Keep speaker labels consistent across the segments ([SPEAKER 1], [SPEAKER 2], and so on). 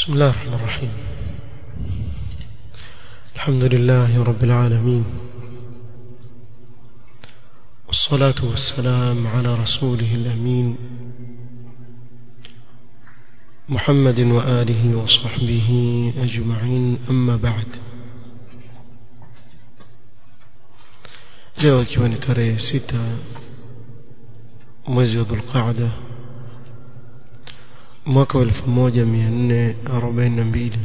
[SPEAKER 1] بسم الله الرحمن الرحيم الحمد لله رب العالمين والصلاة والسلام على رسوله الأمين محمد وآله وصحبه أجمعين أما بعد leo ikiwa ni tarehe sita mwezi wa dhulqaada mwaka wa elfu moja mia nne arobaini na mbili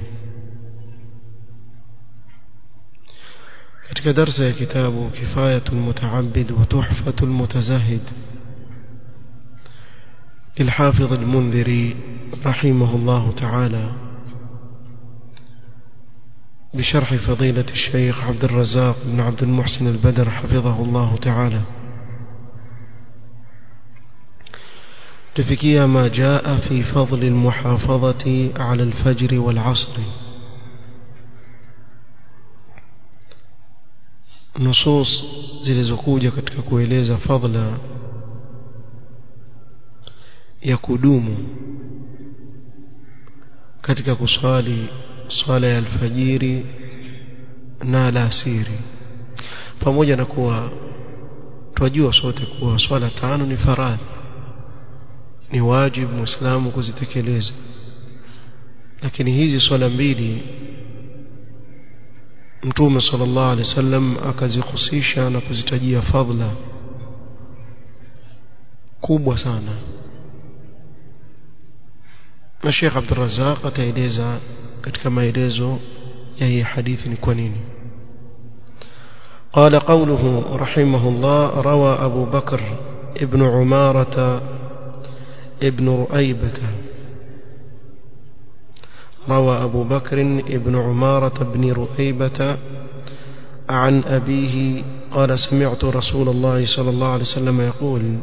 [SPEAKER 1] katika darsa ya kitabu kifayatu lmutaabid wa tuhfatu lmutazahid للحافظ المنذري رحمه الله تعالى بشرح فضيلة الشيخ عبد الرزاق بن عبد المحسن البدر حفظه الله تعالى تفكيا ما جاء في فضل المحافظة على الفجر والعصر نصوص zilizokuja katika kueleza fadla ya kudumu katika kuswali swala ya alfajiri na alasiri pamoja na kuwa twajua sote kuwa swala tano ni faradhi ni wajibu muislamu kuzitekeleza lakini hizi swala mbili mtume sallallahu alaihi wasallam akazihusisha na kuzitajia fadhila kubwa sana na Sheikh Abdul Razzaq ataeleza katika maelezo ya hii hadithi ni kwa nini قال قوله رحمه الله روى أبو بكر ابن عمارة ابن رؤيبة روى أبو بكر ابن عمارة بن رؤيبة عن أبيه قال سمعت رسول الله صلى الله عليه وسلم يقول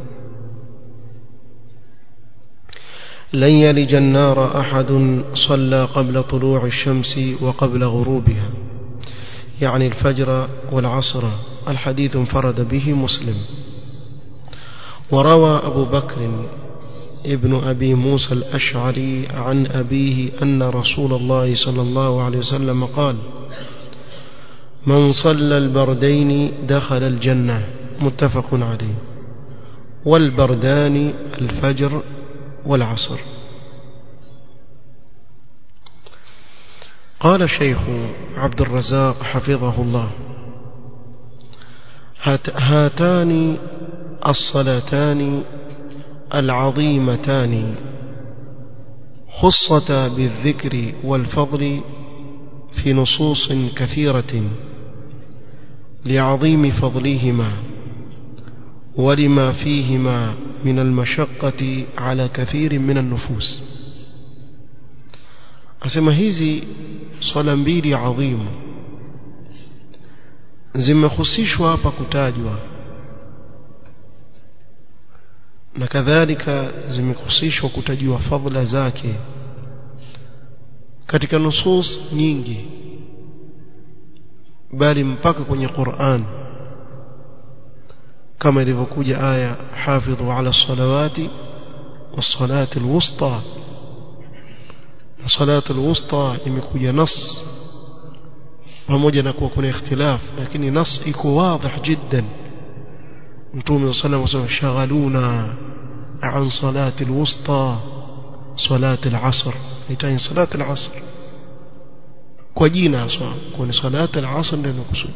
[SPEAKER 1] لن يلج النار أحد صلى قبل طلوع الشمس وقبل غروبها يعني الفجر والعصر الحديث انفرد به مسلم وروى أبو بكر ابن أبي موسى الأشعري عن أبيه أن رسول الله صلى الله عليه وسلم قال من صلى البردين دخل الجنة متفق عليه والبردان الفجر والعصر قال الشيخ عبد الرزاق حفظه الله هاتان الصلاتان العظيمتان خصتا بالذكر والفضل في نصوص كثيرة لعظيم فضلهما ولما فيهما من المشقة على كثير من النفوس أسمى هذه صلاة mbili عظيمة zimehusishwa hapa kutajwa na kadhalika zimehusishwa kutajiwa fadhila zake katika nusus nyingi bali mpaka kwenye Qur'an kama ilivyokuja aya hafidhu ala salawati was-salati al-wusta na salatu al-wusta imekuja nas pamoja na kuwa kuna ikhtilaf lakini nas iko wazi jiddan mtume sallallahu alayhi wasallam shaghaluna an salati al-wusta salati al-asr itaini salati al-asr kwa jina haswa kwa ni salati al-asr ndio nakusudia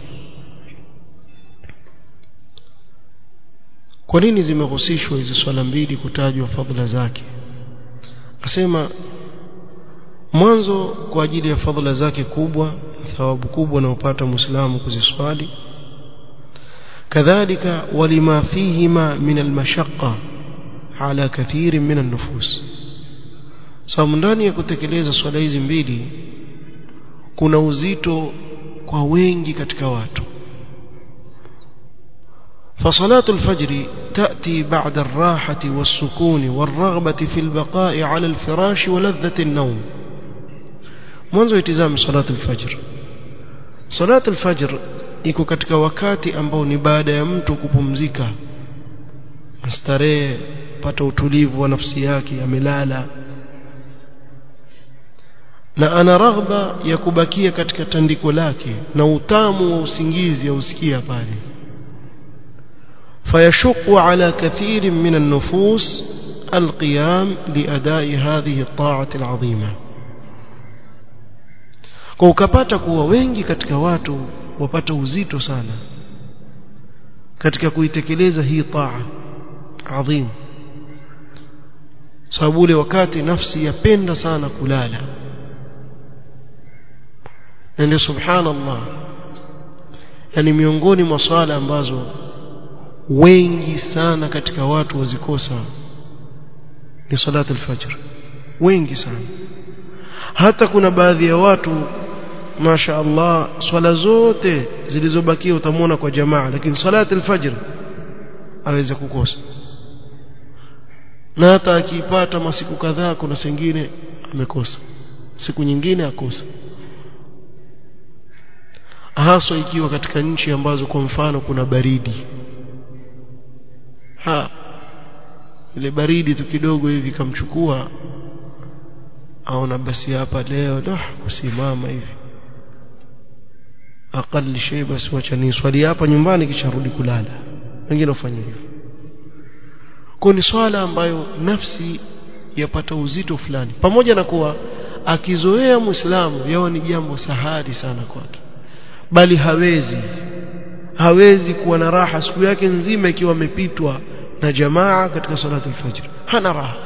[SPEAKER 1] kwa nini zimehusishwa hizi swala mbili kutajwa fadhila zake asema mwanzo kwa ajili ya fadhila zake kubwa thawabu kubwa anaopata muislamu kuziswali kadhalika walima fihima min almashaqqa ala kathiri min an-nufus sababu ndani ya kutekeleza swala hizi mbili kuna uzito kwa wengi katika watu فصلاة الفجر تأتي بعد الراحة والسكون والرغبة في البقاء على الفراش ولذة النوم mwanzo itizame salat al-fajr salat al-fajr iko katika wakati ambao ni baada ya mtu kupumzika starehe pata utulivu wa nafsi yake amelala na ana raghba ya kubakia katika tandiko lake na utamu wa usingizi ausikia pale فيشق على كثير من النفوس القيام لأداء هذه الطاعة العظيمة kwa ukapata kuwa wengi katika watu wapata uzito sana katika kuitekeleza hii taa adhim sababu ule wakati nafsi yapenda sana kulala na ndio subhanallah yani miongoni mwa swala ambazo wengi sana katika watu wazikosa ni salat al-fajr wengi sana hata kuna baadhi ya watu masha Allah swala zote zilizobakia utamwona kwa jamaa lakini salat al-fajr aweza kukosa na hata akipata masiku kadhaa kuna sengine amekosa siku nyingine akosa haswa ikiwa katika nchi ambazo kwa mfano kuna baridi ha ile baridi tu kidogo hivi kamchukua aona basi hapa leo dah kusimama hivi aqali shay basi wacha ni swali hapa nyumbani kisha rudi kulala wengine wafanya hivyo kwa ni swala ambayo nafsi yapata uzito fulani pamoja na kuwa akizoea muislamu yao ni jambo sahali sana kwake bali hawezi hawezi kuwa na raha siku yake nzima ikiwa amepitwa na jamaa katika salatu al-fajr hana raha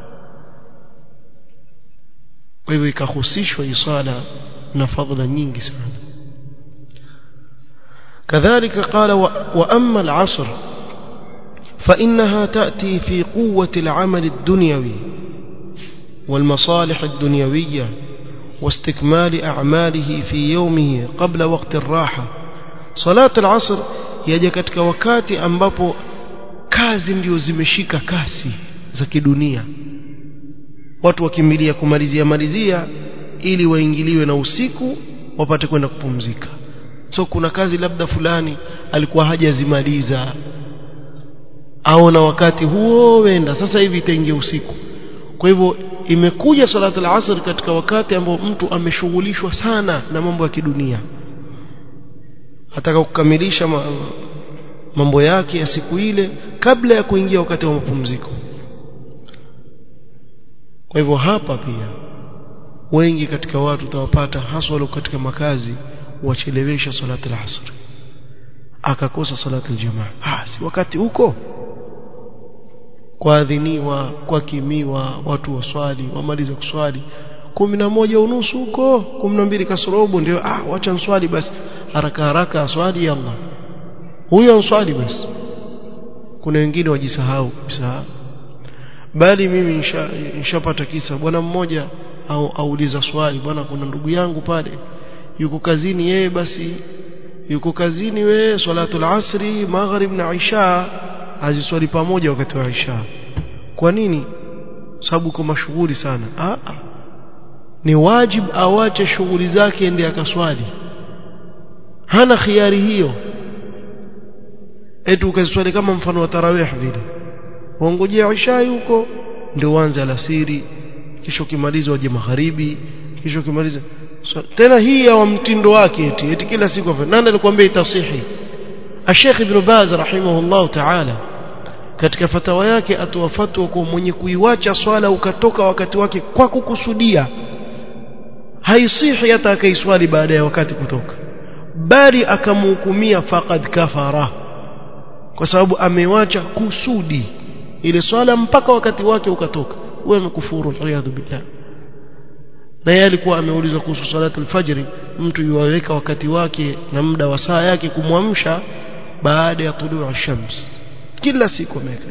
[SPEAKER 1] kwa hivyo ikahusishwa isala na fadhila nyingi sana كذلك قال وأما العصر فإنها تأتي في قوة العمل الدنيوي والمصالح الدنيوية واستكمال أعماله في يومه قبل وقت الراحة صلاة العصر yaja katika wakati ambapo kazi ndio zimeshika kasi za kidunia watu wakimbilia kumalizia malizia ili waingiliwe na usiku wapate kwenda kupumzika so kuna kazi labda fulani alikuwa hajazimaliza au na wakati huo wenda sasa hivi itaingia usiku kwa hivyo imekuja salatu al-asr katika wakati ambao mtu ameshughulishwa sana na mambo ya kidunia ataka kukamilisha mambo yake ya siku ile kabla ya kuingia wakati wa mapumziko kwa hivyo hapa pia wengi katika watu utawapata haswa walio katika makazi wachelewesha salatu al-asr akakosa salatu al-jamaa ah si wakati huko kuadhiniwa kwakimiwa watu waswali wamaliza kuswali kumi na moja unusu huko kumi na mbili kasorobo ndio ah wacha nswali basi haraka haraka aswali yalla huyo answali basi kuna wengine wajisahau kabisa bali mimi nishapata nisha kisa bwana mmoja au auliza swali bwana kuna ndugu yangu pale yuko kazini yeye basi yuko kazini we salatul asri maghrib na isha aziswali pamoja wakati wa isha kwa nini sababu uko mashughuli sana ah ni wajib awache shughuli zake ende akaswali hana khiari hiyo eti ukaswali kama mfano wa tarawih vile waongojea isha huko ndio uanze alasiri kisha ukimaliza waje magharibi kisha ukimaliza so, tena hii ya mtindo wake eti eti kila siku nani alikwambia itasihi Sheikh Ibn Baz rahimahullah ta'ala katika fatawa yake atoa fatwa kwa mwenye kuiwacha swala ukatoka wakati wake kwa kukusudia haisihi hata akaiswali baada ya wakati kutoka bali akamhukumia faqad kafara kwa sababu amewacha kusudi ile swala mpaka wakati wake ukatoka wewe umekufuru aliyadhu billah na yeye alikuwa ameulizwa kuhusu salatu alfajri mtu yuwaweka wakati wake na muda wa saa yake kumwamsha baada ya tuluu shams kila siku ameweka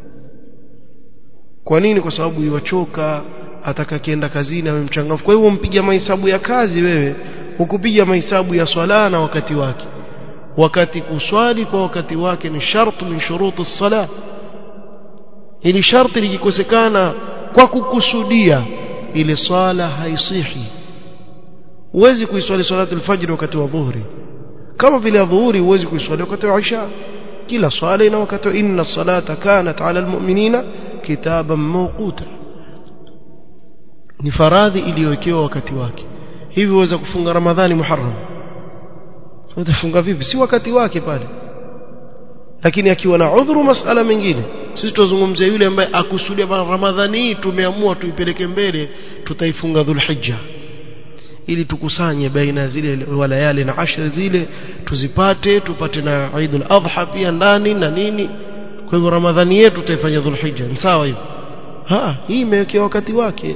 [SPEAKER 1] kwa nini kwa sababu yuwachoka ataka kienda kazini awe mchangamfu kwa hivyo mpiga mahesabu ya kazi wewe hukupiga mahesabu ya swala na wakati wake wakati kuswali kwa wakati wake ni sharti min shuruti sala ili sharti likikosekana kwa kukusudia ile swala haisihi huwezi kuiswali salatu alfajr wakati wa dhuhuri kama vile dhuhuri huwezi kuiswali wakati wa isha kila swala ina wakati inna salata kanat ala almu'minina kitaban mawquta ni faradhi iliyowekewa wakati wake hivi uweza kufunga ramadhani muharram utafunga vipi si wakati wake pale lakini akiwa na udhuru masala mengine sisi tuzungumzia yule ambaye akusudia ramadhani hii tumeamua tuipeleke mbele tutaifunga dhulhijja ili tukusanye baina zile walayali na ashri zile tuzipate tupate na Eid al-Adha pia ndani na nini kwa hivyo ramadhani yetu tutaifanya dhulhijja ni sawa hivyo ha hii imewekewa wakati wake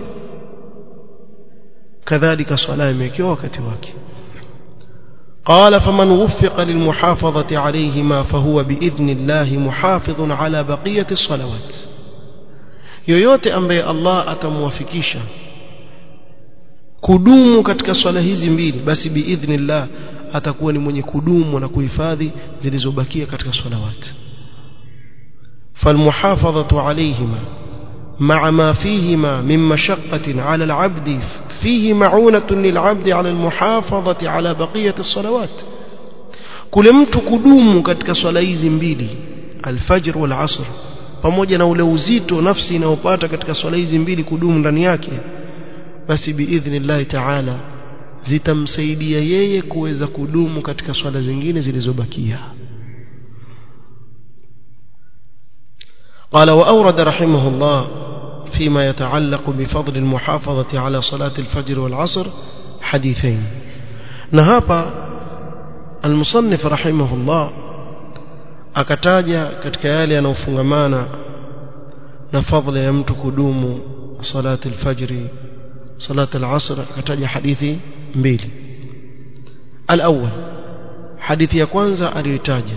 [SPEAKER 1] kadhalika swala imewekewa wakati wake قال فمن وفق للمحافظة عليهما فهو بإذن الله محافظ على بقية الصلوات yoyote ambaye Allah atamwafikisha kudumu katika swala hizi mbili basi biidhnillah atakuwa ni mwenye kudumu na kuhifadhi zilizobakia katika salawat falmuhafadhatu alayhima مع ما فيهما من مشقة على العبد فيه معونة للعبد على المحافظة على بقية الصلوات kule mtu kudumu katika swala hizi mbili alfajr wal asr pamoja na ule uzito nafsi inayopata katika swala hizi mbili kudumu ndani yake basi biidhnillah taala zitamsaidia yeye kuweza kudumu katika swala zingine zilizobakia قال وأورد رحمه الله فيما يتعلق بفضل المحافظة على صلاة الفجر والعصر حديثين نهابا المصنف رحمه الله akataja katika yale yanayofungamana na fadhila ya mtu kudumu salati alfajri salati alasr akataja hadithi mbili alawwal hadithi ya kwanza aliyotaja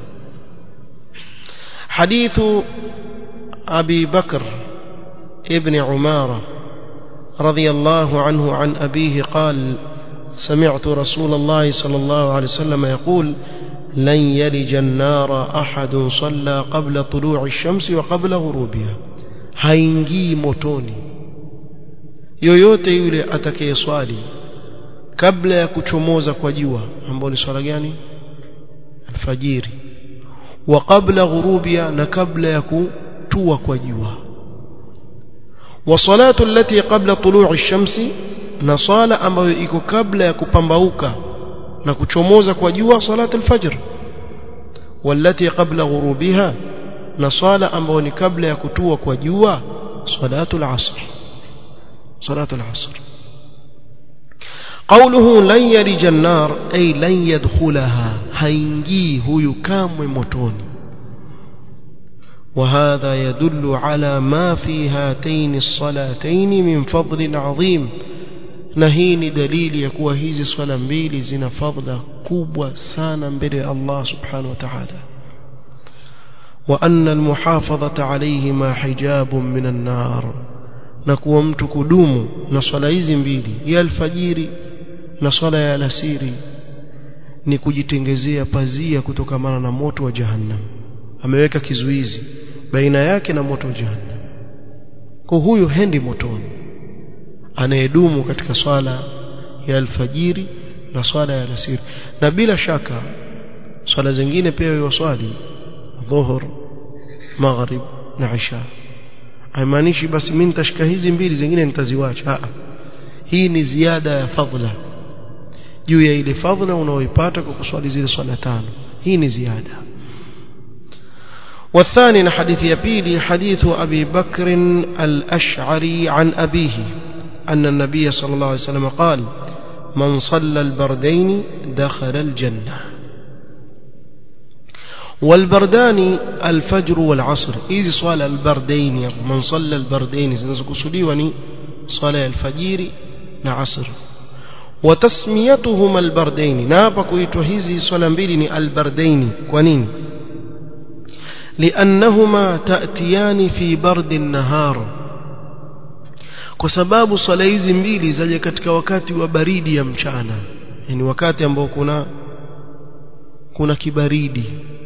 [SPEAKER 1] حديث أبي بكر ابن عمارة رضي الله عنه عن أبيه قال سمعت رسول الله صلى الله عليه وسلم يقول لن يلج النار أحد صلى قبل طلوع الشمس وقبل غروبها haingii motoni yoyote yule atakayeswali kabla ya kuchomoza kwa jua ambao ni swala gani alfajiri wa qabla ghurubia na kabla ya kutua kwa jua wa salatu allati qabla tulu'i shamsi na sala ambayo iko kabla ya kupambauka na kuchomoza kwa jua salatu alfajr wallati qabla ghurubiha na sala ambayo ni kabla ya kutua kwa jua salatu alasr salatu alasr قوله لن يلج النار أي لن يدخلها هينجي هو يكام متوني وهذا يدل على ما في هاتين الصلاتين من فضل عظيم نهين دليل يكوى هذه الصلاة mbili zina fadla kubwa sana mbele Allah subhanahu wa ta'ala وأن المحافظة عليهما حجاب من النار نكوى mtu kudumu na swala hizi mbili ya alfajiri na swala ya alasiri ni kujitengezea pazia kutokamana na moto wa jahannam ameweka kizuizi baina yake na moto wa jahannam kwa huyu hendi motoni anayedumu katika swala ya alfajiri na swala ya alasiri na bila shaka swala zingine pia yuwaswali dhuhur maghrib na isha haimaanishi basi mimi nitashika hizi mbili zingine nitaziwacha hii ni ziada ya fadhila juu ya ile fadhila unaoipata kwa kuswali zile swala tano hii ni ziada والثاني حديث يبيلي حديث أبي بكر الأشعري عن أبيه أن النبي صلى الله عليه وسلم قال من صلى البردين دخل الجنة والبردان الفجر والعصر إذ صلى البردين من صلى البردين سنزكسلي وني صلى الفجير نعصر وتسميتهما البردين نابا كويتو هذه صلى مبيلي البردين كونين لأنهما تأتيان في برد النهار kwa sababu swala hizi mbili zaje katika wakati wa baridi ya mchana yani wakati ambao kuna kuna kibaridi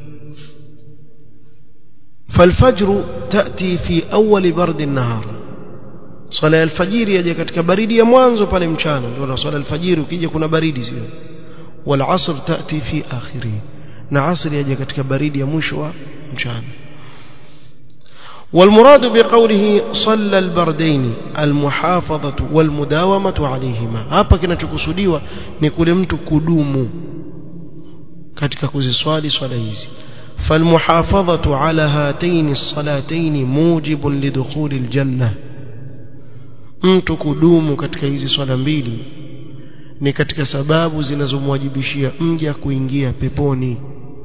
[SPEAKER 1] فالفجر تأتي في أول برد النهار صلاة الفجر يجي katika baridi ya mwanzo pale mchana ndio swala alfajiri ukija kuna baridi sio والعصر تأتي في آخره na asri yaje katika baridi ya mwisho wa mchana والمراد بقوله صلى البردين المحافظة والمداومة عليهما hapa kinachokusudiwa ni kule mtu kudumu katika kuziswali swala hizi فالمحافظة على هاتين الصلاتين موجب لدخول الجنة mtu kudumu katika hizi swala mbili ni katika sababu zinazomwajibishia mja kuingia peponi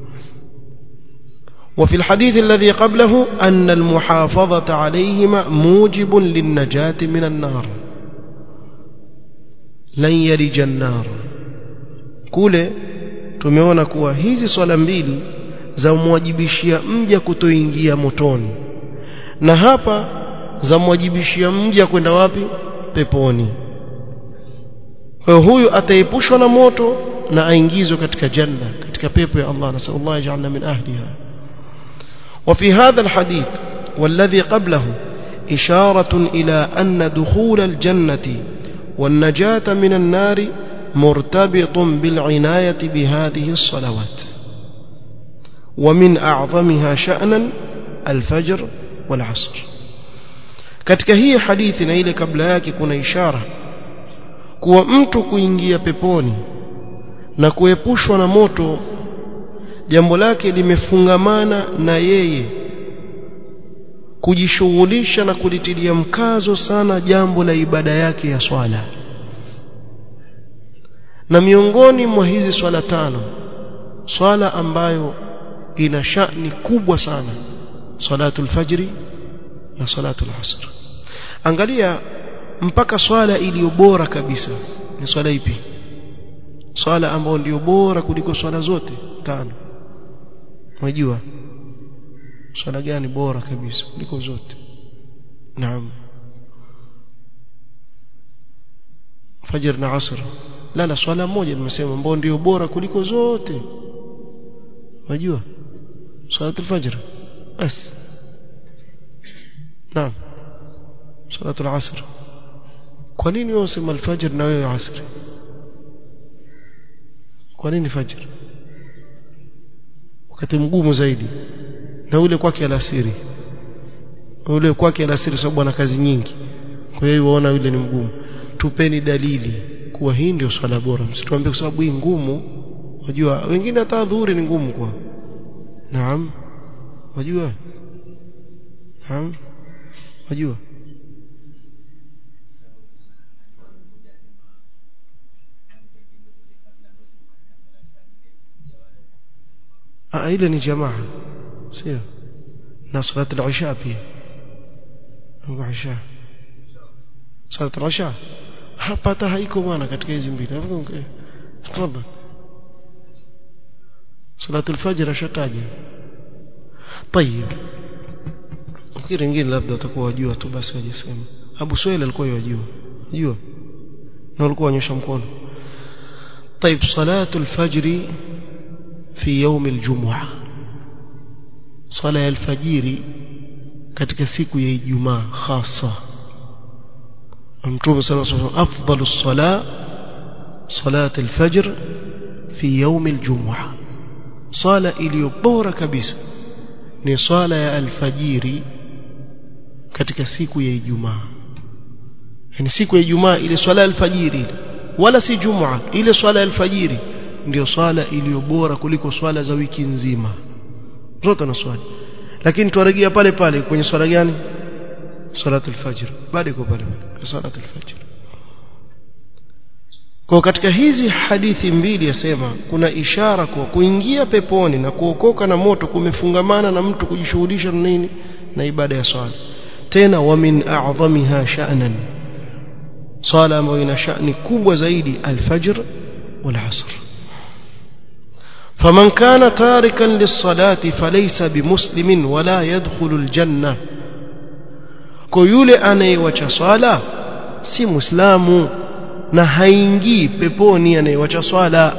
[SPEAKER 1] وفي الحديث الذي قبله أن المحافظة عليهما موجب للنجاة من النار لن يلج النار kule tumeona kuwa hizi swala mbili za mwajibishia mja kutoingia motoni na hapa za mwajibishia mja kwenda wapi peponi kwa huyu ataepushwa na moto na aingizwe katika janna katika pepo ya Allah nasallallahu ajalna min ahliha وفي هذا الحديث والذي قبله إشارة إلى أن دخول الجنة والنجاة من النار مرتبط بالعناية بهذه الصلوات ومن أعظمها شأنا الفجر والعصر katika hii hadithi na ile kabla yake kuna ishara kuwa mtu kuingia peponi na kuepushwa na moto jambo lake limefungamana na yeye kujishughulisha na kulitilia mkazo sana jambo la ibada yake ya swala na miongoni mwa hizi swala tano swala ambayo ina shani kubwa sana salatul fajri na salatul asr angalia mpaka swala iliyo bora kabisa ni swala ipi swala ambayo ndio bora kuliko swala zote tano unajua swala gani bora kabisa kuliko zote naam fajr na asr la la swala moja nimesema ambayo ndio bora kuliko zote unajua salatul fajr bas naam salatul asr kwa nini wewe usema alfajr na wewe asr kwa nini fajr wakati mgumu zaidi na ule kwake alasiri ule kwake alasiri sababu ana kazi nyingi kwa hiyo waona yule ni mgumu tupeni dalili kuwa hii ndio swala bora msituambie kwa sababu hii ngumu wajua wengine hata dhuhuri ni ngumu kwa naam wajua naam wajua ah ile ni jamaa sio na salat al-isha pia al-isha salat al-isha hapa hata haiko bwana katika hizi mbili tafadhali salat al-fajr ashataja طيب fikiri wengine labda watakuwa wajua tu basi wajisema Abu Suhail alikuwa yajua jua na alikuwa anyosha mkono طيب صلاه الفجر في يوم الجمعه صلاه الفجر katika siku ya Ijumaa hasa Mtume صلى الله عليه وسلم افضل الصلاه صلاه الفجر في يوم الجمعه صلاه iliyo bora kabisa ni swala ya alfajiri katika siku ya Ijumaa yani siku ya Ijumaa ile swala ya alfajiri wala si Jumaa ile swala ya alfajiri ndio swala iliyo bora kuliko swala za wiki nzima zote na swali lakini tuarejea pale pale kwenye swala gani salatul fajr bado iko pale pale salatul fajr kwa katika hizi hadithi mbili yasema kuna ishara kwa kuingia peponi na kuokoka na moto kumefungamana na mtu kujishughulisha na nini na ibada ya swala tena wa min a'dhamiha sha'nan swala ambayo ina sha'ni kubwa zaidi al-fajr wal 'asr فمن كان تاركا للصلاة فليس بمسلم ولا يدخل الجنة كيولي anayewacha swala si muislamu na haingii peponi anayewacha swala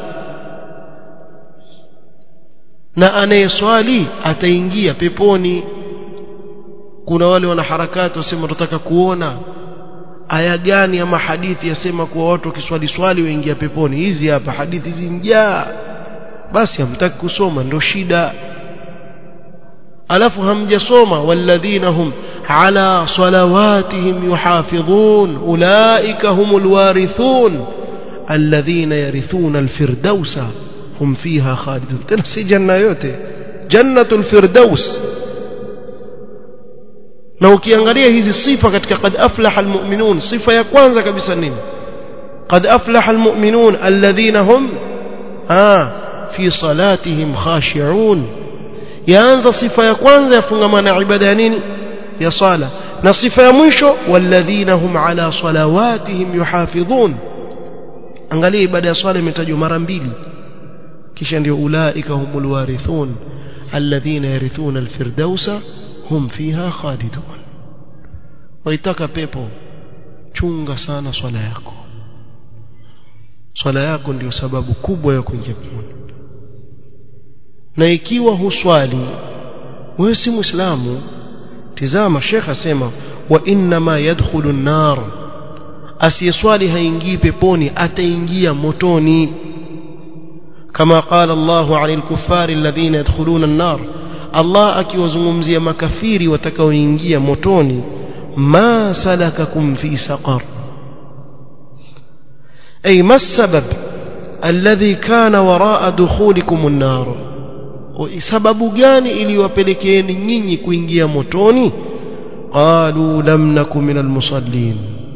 [SPEAKER 1] na anayeswali ataingia peponi kuna wale wanaharakati wasema tunataka kuona aya gani ama hadithi yasema kuwa watu wakiswali swali waingia peponi hizi hapa hadithi zinjaa basi hamtaki kusoma ndio shida alafu hamjasoma walladhina hum ala salawatihim yuhafidhun ulaika humul warithun alladhina yarithuna alfirdausa hum fiha khalidun tena si janna yote jannatul firdaus na ukiangalia hizi sifa katika qad aflaha almu'minun sifa ya kwanza kabisa nini qad aflaha almu'minun alladhina hum ah fi salatihim khashi'un yaanza sifa ya kwanza yafungamana ibada ya nini ya sala na sifa ya mwisho walladhina hum ala salawatihim yuhafidhun angalia ibada ya swala imetajwa mara mbili kisha ndio ulaika humul warithun alladhina yarithuna alfirdausa hum fiha khalidun waitaka pepo chunga sana swala yako swala yako ndio sababu kubwa ya kuingia peponi na ikiwa huswali wewe si muislamu tizama shekh asema wa inma yadkhulu an-nar asiyeswali haingii peponi ataingia motoni kama qala Allahu 'anil kuffari alladhina yadkhuluna an-nar Allah akiwazungumzia makafiri watakaoingia motoni ma salakakum fi saqar ay ma sabab alladhi kana waraa dukhulikum an-nar sababu gani iliwapelekeeni nyinyi kuingia motoni qalu lam nakum minal musallin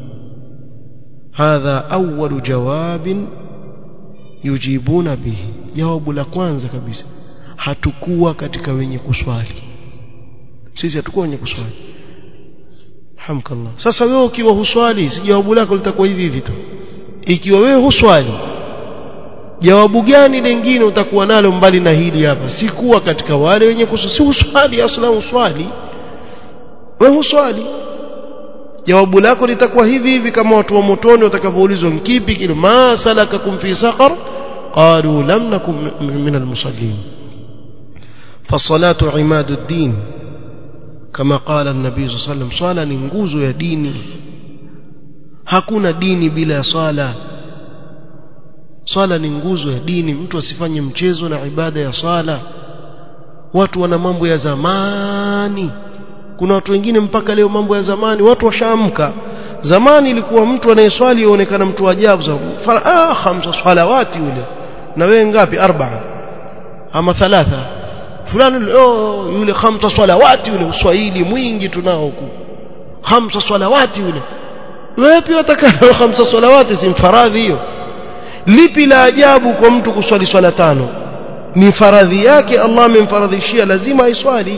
[SPEAKER 1] hadha awwal jawabin yujibuna bihi jawabu la kwanza kabisa hatukuwa katika wenye kuswali sisi hatukuwa wenye kuswali hamkallah sasa wewe ukiwa huswali si jawabu lako litakuwa hivi hivi tu ikiwa wewe huswali jawabu gani lingine utakuwa nalo mbali na hili hapa si kuwa katika wale wenye kuswali si uswali asla uswali wewe huswali jawabu lako litakuwa hivi hivi kama watu wa motoni watakavyoulizwa kipi kile ma salakakum fi saqar qalu lam nakum min almusallin فالصلاه عماد الدين كما قال النبي صلى الله عليه وسلم صلاه ni nguzo ya dini hakuna dini bila swala swala ni nguzo ya dini mtu asifanye mchezo na ibada ya swala watu wana mambo ya zamani kuna watu wengine mpaka leo mambo ya zamani watu washaamka zamani ilikuwa mtu anayeswali yaonekana mtu ajabu ah khamsa salawati yule na wewe ngapi arba'a ama thalatha fulani oh yule khamsa salawati yule uswahili mwingi tunao huku khamsa salawati yule wewe pia utakao khamsa salawati si faradhi hiyo lipi la ajabu kwa mtu kuswali swala tano ni faradhi yake Allah amemfaradhishia lazima aiswali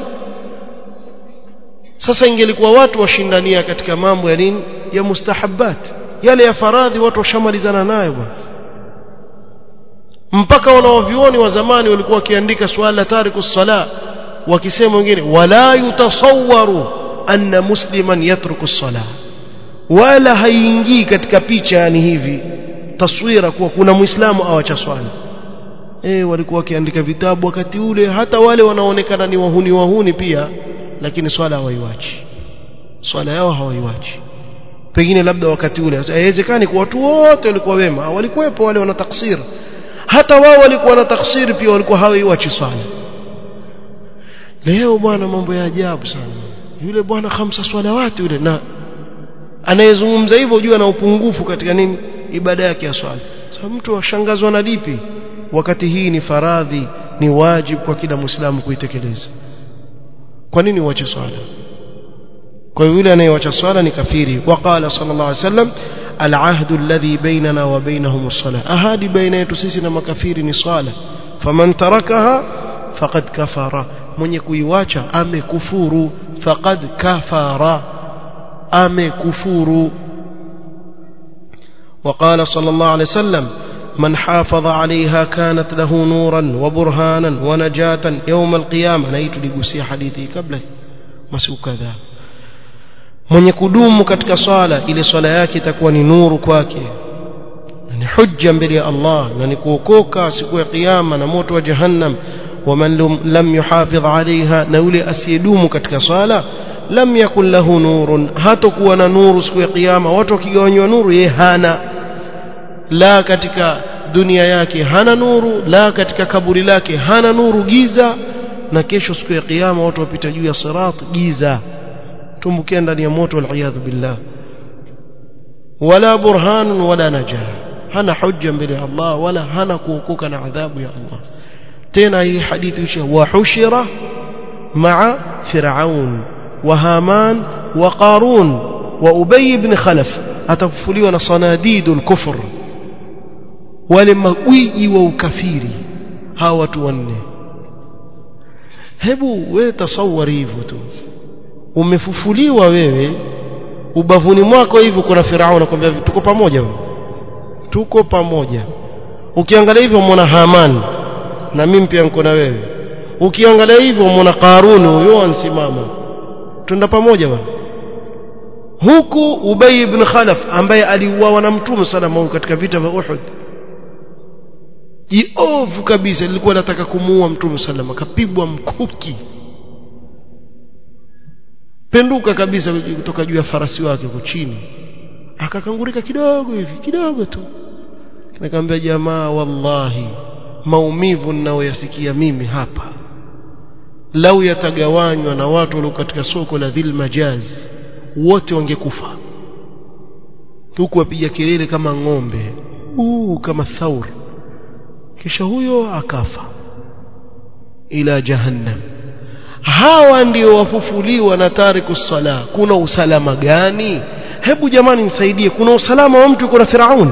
[SPEAKER 1] sasa ingelikuwa watu washindania katika mambo ya nini ya mustahabbat yale ya faradhi watu washamalizana nayo bwana mpaka wanaovioni wa zamani walikuwa wakiandika swala tariku sala wakisema wengine wala yutasawwaru anna musliman yatruku sala wala haingii katika picha yani hivi taswira kuwa kuna muislamu awacha swala eh walikuwa wakiandika vitabu wakati ule hata wale wanaonekana ni wahuni wahuni pia lakini swala hawaiwachi swala yao hawaiwachi pengine labda wakati ule haiwezekani kwa watu wote walikuwa wema walikuwepo wale wana taksir hata wao walikuwa na taksir pia walikuwa hawaiwachi swala leo bwana mambo ya ajabu sana yule bwana khamsa swalawati yule na anayezungumza hivyo jua na upungufu katika nini ibada yake ya swala sasa mtu ashangazwa na lipi wakati hii ni faradhi ni wajibu kwa kila muislamu kuitekeleza kwa nini uache swala kwa yule anayeacha swala ni kafiri waqala sallallahu alaihi wasallam العهد الذي بيننا وبينهم الصلاة أهادي بين يتسيسنا مكافير نصالة فمن تركها فقد كفر من يكويواcha amekufuru faqad kafara amekufuru وقال صلى الله عليه وسلم من حافظ عليها كانت له نورا وبرهانا ونجاة يوم القيامة نيت لقسي حديثي قبله مسو كذا mwenye kudumu katika swala ile swala yake itakuwa ni nuru kwake ni hujja mbele ya Allah na ni kuokoka siku ya kiyama na moto wa jahannam waman lam yuhafidh alaiha na yule asiyedumu katika swala lam yakun lahu nurun hatakuwa na nuru siku ya kiyama watu wakigawanywa nuru ye hana la katika dunia yake hana nuru la katika kaburi lake hana nuru giza na kesho siku ya kiyama watu wapita juu ya sirat giza tumbukia ndani ya moto waliyadhu billah wala burhan wala najah hana hujja mbele ya Allah wala hana kuokoka na adhabu ya Allah tena hii hadithi isha wa hushira ma'a fir'aun wa haman wa qarun wa ubay ibn khalaf atafufuliwa na sanadidul kufr wale magwiji wa ukafiri hawa watu wanne hebu wewe tasawari hivyo tu umefufuliwa wewe ubavuni mwako hivyo kuna Farao anakuambia tuko pamoja wewe tuko pamoja ukiangalia hivyo umeona Haman na mimi pia niko na wewe ukiangalia hivyo umeona Karuni huyo ansimama tunda pamoja bwana huku Ubay ibn Khalaf ambaye aliuawa na Mtume sallallahu katika vita vya Uhud jiovu kabisa lilikuwa nataka kumuua Mtume sallallahu akapigwa mkuki penduka kabisa kutoka juu ya farasi wake huko chini akakangurika kidogo hivi kidogo tu nikamwambia jamaa wallahi maumivu ninayoyasikia mimi hapa lau yatagawanywa na watu walio katika soko la dhil majaz wote wangekufa huku wapiga kelele kama ng'ombe uu kama thaur kisha huyo akafa ila jahannam hawa ndio wafufuliwa na tariku sala kuna usalama gani hebu jamani nisaidie kuna usalama wa mtu yuko na firaun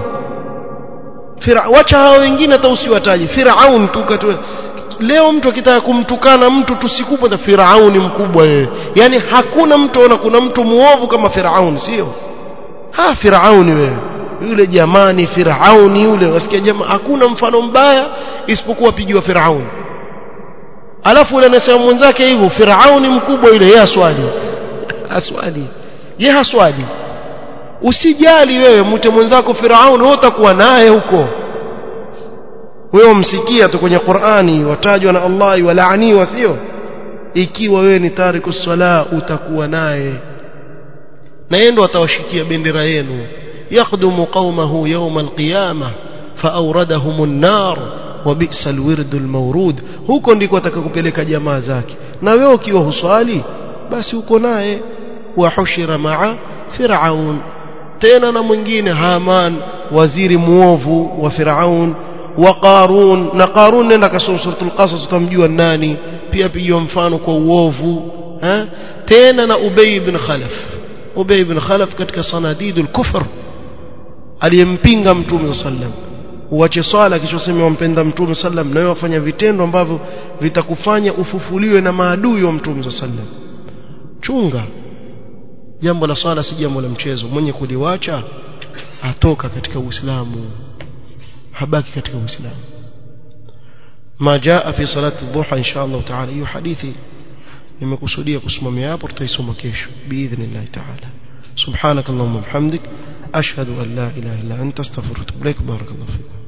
[SPEAKER 1] Fira, wacha hao wengine hata usiwataje firaun tu katu leo mtu akitaka kumtukana mtu tusikupa na firauni mkubwa yeye yani hakuna mtu ona kuna mtu muovu kama firaun sio ha firauni wewe yule jamani firauni yule wasikia jamaa hakuna mfano mbaya isipokuwa pigiwa firauni alafu yule anasema mwenzake hivyo firauni mkubwa yule yeye aswali aswali ye haswali usijali wewe mte mwenzako firauni wewe utakuwa naye huko wewe msikia tu kwenye Qur'ani watajwa na Allah walaaniwa sio ikiwa wewe ni tariku sala utakuwa naye na yeye ndo atawashikia bendera yenu yaqdumu qaumahu yawm alqiyamah faawradahum an-nar wa bi'sa alwird almawrud huko ndiko atakakupeleka jamaa zake na wewe ukiwa huswali basi uko naye wa hushira ma'a fir'aun tena na mwingine Haman waziri muovu wa Firaun wa Qarun na Qarun nenda kasoma suratul Qasas utamjua nani pia pigiwa mfano kwa uovu ha? tena na Ubay ibn Khalaf Ubay ibn Khalaf katika sanadidul kufr aliyempinga Mtume sallam uache swala kisha useme wampenda Mtume sallam na wewe wafanya vitendo ambavyo vitakufanya ufufuliwe na maadui wa Mtume sallam chunga jambo la swala si jambo la mchezo mwenye kuliwacha atoka katika Uislamu habaki katika Uislamu ما جاء في صلاة الضحى إن شاء الله تعالى hiyo hadithi nimekusudia kusimamia hapo tutaisoma kesho biidhnillah ta'ala subhanak allahumma bihamdik ashhadu an la ilaha illa anta astaghfiruka wa atubu ilaik barakallahu fiik